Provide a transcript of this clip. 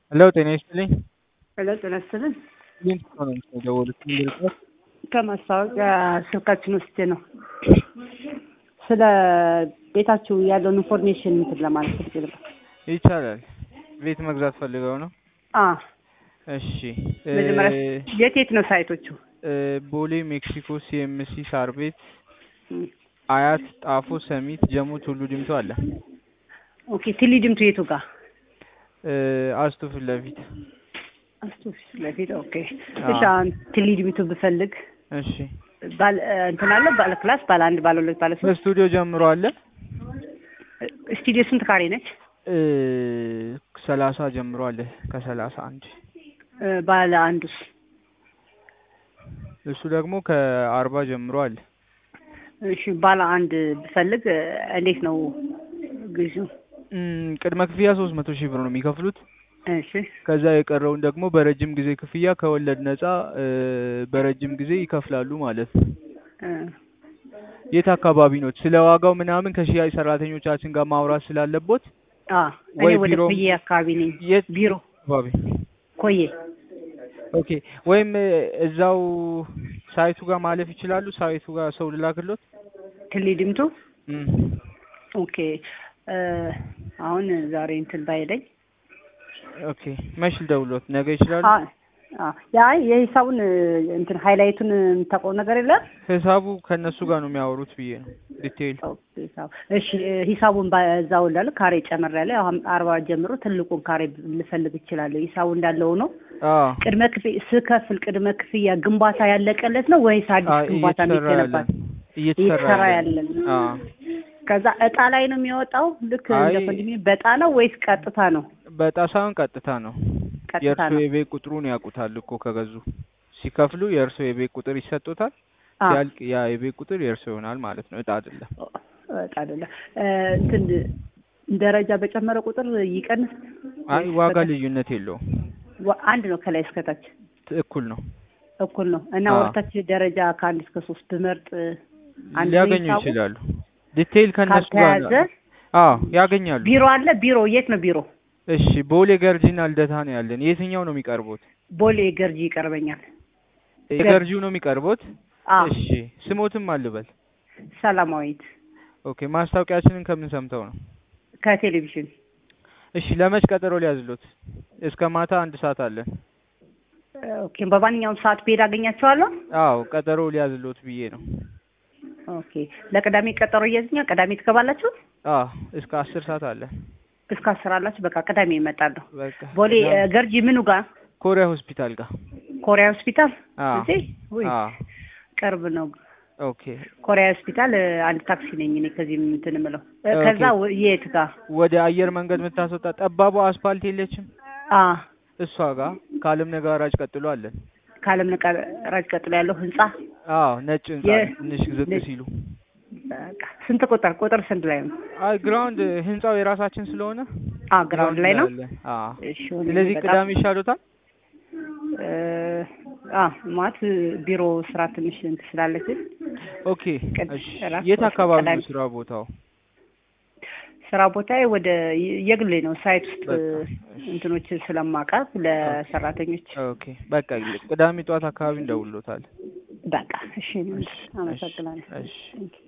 ሄሎ ጤና ይስጥልኝ። ሄሎ ጤና ይስጥልኝ። ምን ነው የደወሉት? ምን ልርዳዎት? ከማስታወቂያ ስልካችን ውስጥ ነው ስለ ቤታችሁ ያለውን ኢንፎርሜሽን እንትን ለማለት ፈልጌ ነበር። ይቻላል። ቤት መግዛት ፈልገው ነው? አ እሺ እ መጀመሪያ የት የት ነው ሳይቶቹ? እ ቦሌ፣ ሜክሲኮ፣ ሲኤምሲ፣ ሳር ቤት፣ እም፣ አያት፣ ጣፎ፣ ሰሚት፣ ጀሞ፣ ቱሉ ዲምቱ አለ። ኦኬ ትሊ ድምቱ የቱ ጋር? እ አስቱ ፊት ለፊት። አስቱ ፊት ለፊት። ኦኬ አዎ። እሺ አሁን ትሊ ድምቱ ብፈልግ እሺ ባለ እንትን አለ ባለ ክላስ ባለ አንድ ባለ ሁለት ባለ ሶስት በስቱዲዮ ጀምሮ አለ። ስቱዲዮ ስንት ካሬ ነች? እ ሰላሳ ጀምሮ አለ ከሰላሳ አንድ እ ባለ አንዱስ? እሱ ደግሞ ከአርባ ጀምሮ አለ። እሺ ባለ አንድ ብፈልግ እ እንዴት ነው ግዢው? እም፣ ቅድመ ክፍያ ሶስት መቶ ሺህ ብር ነው የሚከፍሉት። እሺ ከዛ የቀረውን ደግሞ በረጅም ጊዜ ክፍያ ከወለድ ነፃ እ በረጅም ጊዜ ይከፍላሉ ማለት ነው። እ የት አካባቢ ነው? ስለ ዋጋው ምናምን ከሽያጭ ሰራተኞቻችን ጋር ማውራት ስላለቦት አ እኔ ወይ ወደ ቢሮ- ኮዬ አካባቢ ነኝ። የት ቢሮ አካባቢ? ኮዬ ኦኬ። ወይም እ እዛው ሳይቱ ጋር ማለፍ ይችላሉ። ሳይቱ ጋር ሰው ልላክሎት። ትሊ ድምቱ እም፣ ኦኬ እ አሁን ዛሬ እንትን ባይለኝ ኦኬ። መች ልደውሎት? ነገ ይችላሉ? አ አ ያ የሂሳቡን እ እንትን ሃይላይቱን የምታውቀው ነገር የለም? ሂሳቡ ከእነሱ ጋር ነው የሚያወሩት ብዬ ነው ዲቴይል። ኦኬ፣ ሂሳብ እሺ እ ሂሳቡን በዛው እንዳለ ካሬ ጨመር ያለ አሁን አርባ ጀምሮ ትልቁን ካሬ ልፈልግ እችላለሁ። ሂሳቡ እንዳለው ነው። አዎ ቅድመ ክፍያ ስከፍል ቅድመ ክፍያ ግንባታ ያለቀለት ነው ወይስ አዲስ አይ፣ ግንባታ እየተሰራ ያለ የሚገነባት? እየተሰራ እየተሰራ ያለ ያለ ነው። አዎ ከዛ እጣ ላይ ነው የሚወጣው። ልክ አይ፣ እንደ ኮንዶሚኒየም በጣ ነው ወይስ ቀጥታ ነው? በጣ ሳይሆን ቀጥታ ነው። ቀጥታ የእርሶ ነው። የቤት ቁጥሩን ያውቁታል እኮ ከገዙ ሲከፍሉ የእርሶ የቤት ቁጥር ይሰጡታል። አ ሲያልቅ ያ የቤት ቁጥር የእርሶ ይሆናል ማለት ነው። እጣ አይደለም። እጣ አይደለም። እ እንትን ደረጃ በጨመረ ቁጥር ይቀንስ አይ ወይስ ዋጋ በታች? ልዩነት የለውም። ዋ- አንድ ነው ከላይ እስከታች ት- እኩል ነው። እኩል ነው እና አዎ። ወደታች ደረጃ ከአንድ እስከ ሶስት ብመርጥ አንድ ነው ሊያገኙ ሂሳቡ? ይችላሉ። ዲቴይል ከእነሱ ጋር ካልተያዘ አዎ ያገኛሉ። ቢሮ አለ። ቢሮ የት ነው ቢሮ? እሺ ቦሌ ገርጂና ልደታ ነው ያለን። የትኛው ነው የሚቀርቡት? ቦሌ ገርጂ ይቀርበኛል። የገርጂው ነው የሚቀርቡት። አ እሺ ስሞትም አልበል። ሰላማዊት ኦኬ ማስታወቂያችንን ከምን ሰምተው ነው? ከቴሌቪዥን እሺ ለመች ቀጠሮ ሊያዝሎት? እስከ ማታ አንድ ሰዓት አለን። ኦኬ። በማንኛውም ሰዓት ብሄድ አገኛቸዋለሁ። አዎ ቀጠሮ ሊያዝሎት ብዬ ነው። ኦኬ። ለቅዳሜ ቀጠሮ እያዝኛ ቅዳሜ ትገባላችሁ? አዎ እስከ አስር ሰዓት አለን። እስከ አስር አላችሁ። በቃ ቅዳሜ እመጣለሁ። በቃ ቦሌ እ፣ ቅዳሜ- ገርጂ ምኑ ጋር? ኮሪያ ሆስፒታል ጋር። ኮሪያ ሆስፒታል አዎ እዚህ? ውይ አዎ ቅርብ ነው። ኦኬ ኮሪያ ሆስፒታል እ፣ አንድ ታክሲ ነኝ እኔ ከዚህ እንትን የምለው እ፣ ኦኬ። ከዛ ወ- የት ጋር? ወደ አየር መንገድ የምታስወጣ ጠባቧ አስፋልት የለችም? አ እሷ ጋር ከአለም ነጋራጅ ቀጥሎ አለን። ከአለም ነቀራጅ ቀጥሎ ያለው ህንጻ አዎ ነጭ ህንጻ የ- ትንሽ ዝቅ ነጭ- ሲሉ። በቃ ስንት ቁጥር ቁጥር ስንት ላይ ነው? አይ ግራውንድ ህንጻው የራሳችን ስለሆነ አ ግራውንድ ላይ ነው። አለን። አዎ እሺ ሁኔ ስለዚህ በጣም ቅዳሜ ይሻሎታል? እ፣ አ ማለት ቢሮ ስራ ትንሽ እንትን ስላለችን ኦኬ ቅድ- እሺ። እራት የት ወስድ አካባቢ ቅዳሜ ነው ስራ ቦታው? ስራ ቦታዬ ወደ የ- የግሌ ነው። ሳይት ውስጥ በቃ እንትኖች ስለማቀርብ ለሰራተኞች ኦኬ በቃ ቅዳሜ ጠዋት አካባቢ እንደውሎታል። በቃ እሺ፣ አመሰግናለሁ። እሺ